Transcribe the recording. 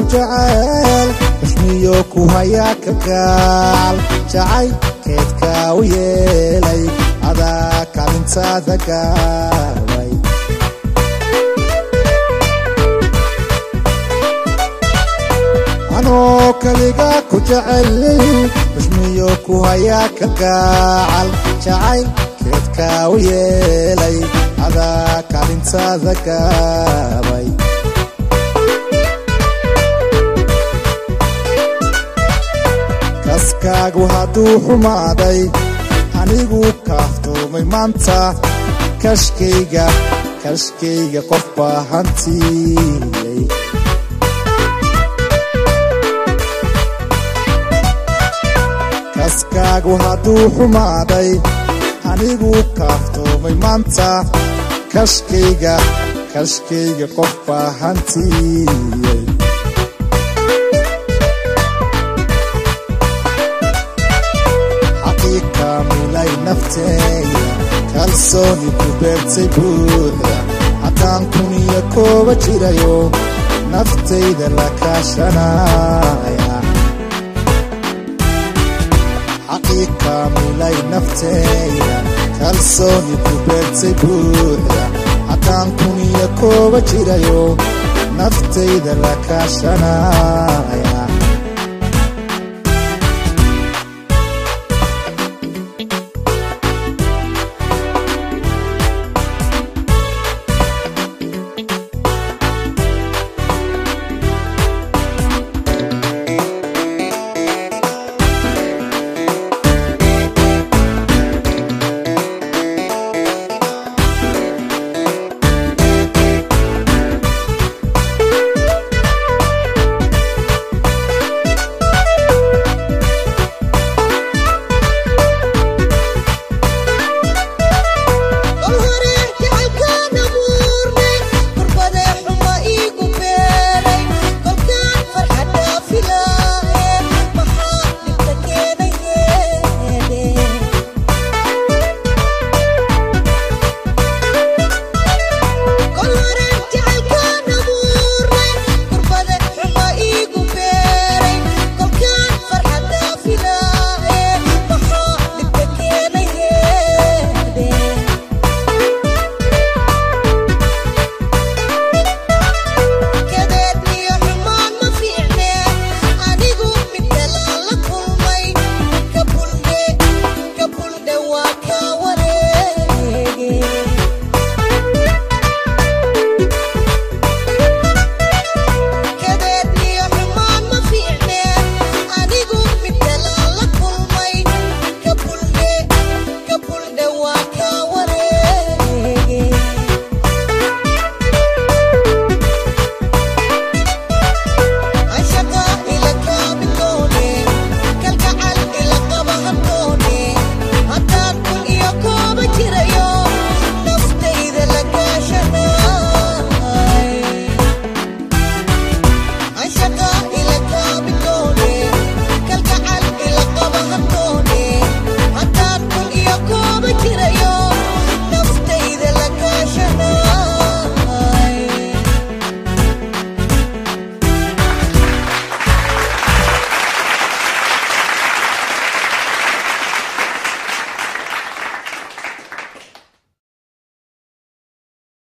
jacayl xushmiyo ku hayaa kalgaal jacaylkeedka u yeelay adaa kaalintaada gaabay anoo kaliga ku jecel xushmiyo ku hayaa kalgacal jacaylkeedka u yeelay adaa kaalintaada gaabay kaskaagu hadduu xumaaday anigu kaaftoomay maanta kashkayga kashkayga qof baa hantiyey kaskaagu hadduu xumaaday anigu kaaftoomay maanta kashkayga kashkayga qof baa hantiyey xaqiiqaamilay nafteeya kalsooni ku beertay buuxda haddaan kun iyo kooba jirayo naftayda la kaashanaya xaqiiqaamilay nafteeya kalsooni ku beertay buuxda haddaan kun iyo kooba jirayo naftayda la kaashanaya